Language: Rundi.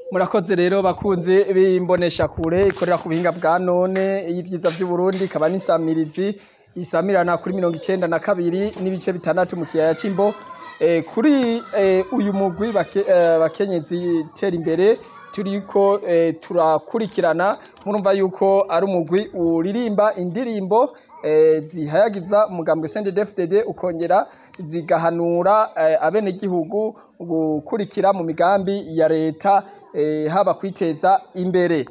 Murakoze rero bakunzi b'imboneshakure ikorera ku buhinga bwa none y'ivyiza vy'Uburundi ikaba n'isamirizi isamirana kuri mirongo icenda na kabiri n'ibice bitandatu mu kiyaya c'Imbo, kuri uyu mugwi bakenyezi tera imbere turiko turakurikirana murumva yuko ari umugwi uririmba indirimbo zihayagiza umugambwe CNDD-FDD ukongera zigahanura abenegihugu gukurikira mu migambi ya leta haba kwiteza imbere.